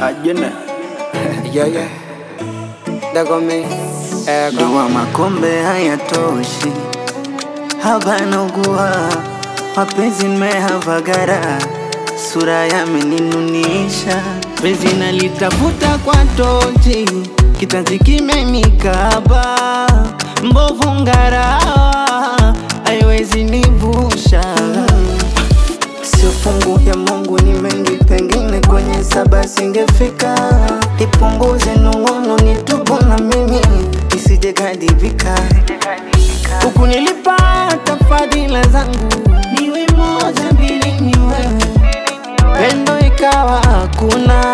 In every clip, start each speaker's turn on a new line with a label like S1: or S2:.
S1: ajene
S2: Yeah, yeah. Dago me, ego.
S1: jua makombe hayatoshi habana ugua mapenzi nimehavagara sura yameninunisha penzi nalitafuta kwa tochi kitanzi kimenikaba mbovu ngarawa haiwezi nivusha sio fungu ya Mungu ni mengi, pengine kwenye saba singefika. Nipunguze nung'uno, nitubu na mimi nisije kadhibika. Huku nilipata fadhila zangu, niwe moja mbili, ni wewe, pendo ikawa hakuna.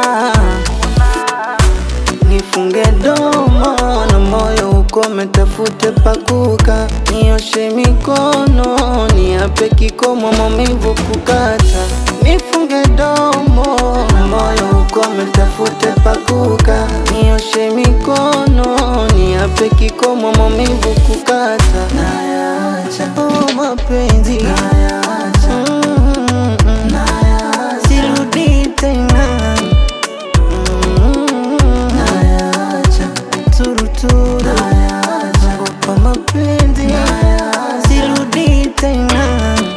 S1: Nifunge domo na moyo ukome, tafute pakuka, nioshe mikono, niape kikomo, maumivu kukata. Nifunge domo na moyo ukome, tafute pakuka, nioshe mikono, niape kikomo, maumivu kukata. Nayacha oh, mapenzi nayacha, mm, mm, mm. nayacha, sirudi tena Nayacha turuturu Naogopa mapenzi Sirudi tena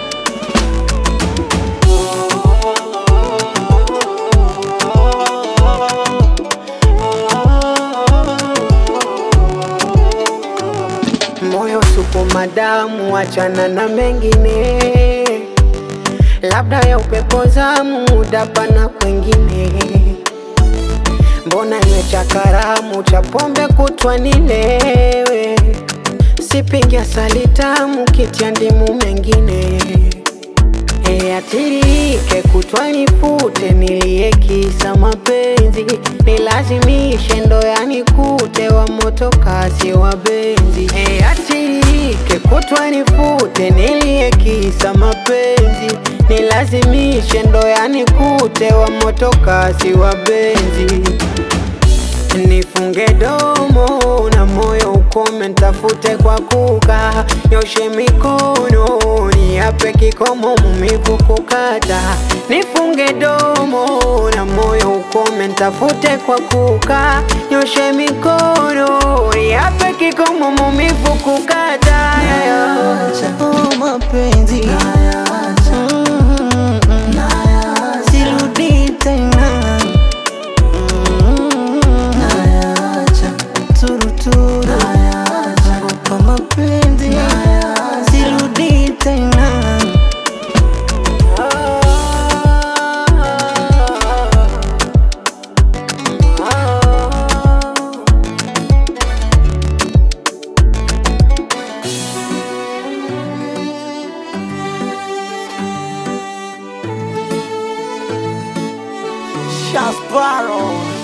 S2: Moyo sukuma damu, achana na mengine, labda ya upepo zamu, udapana kwengine. Mbona iwe cha karamu cha pombe kutwa nilewe, sipingi asali tamu, kitia ndimu mengine E, atirike kutwa nifute, nilie kisa mapenzi, nilazimishe ndo yanikute, wa moto kasi wa benzi. E, atirike kutwa nifute, nilie kisa mapenzi, nilazimishe ndo yanikute, wa moto kasi wa benzi. Nifunge domo na moyo ukome, ntafute kwa kuka, nyoshe mikono niape kikomo, mumivu kukata. Nifunge domo na moyo ukome, ntafute kwa kuka, nyoshe mikono niape kikomo, mumivu kukata.
S1: Nayacha oh, mapenzi Nayacha mm, mm, mm. Sirudi tena Nayacha turuturu Naogopa mapenzi Sirudi tena Shasparo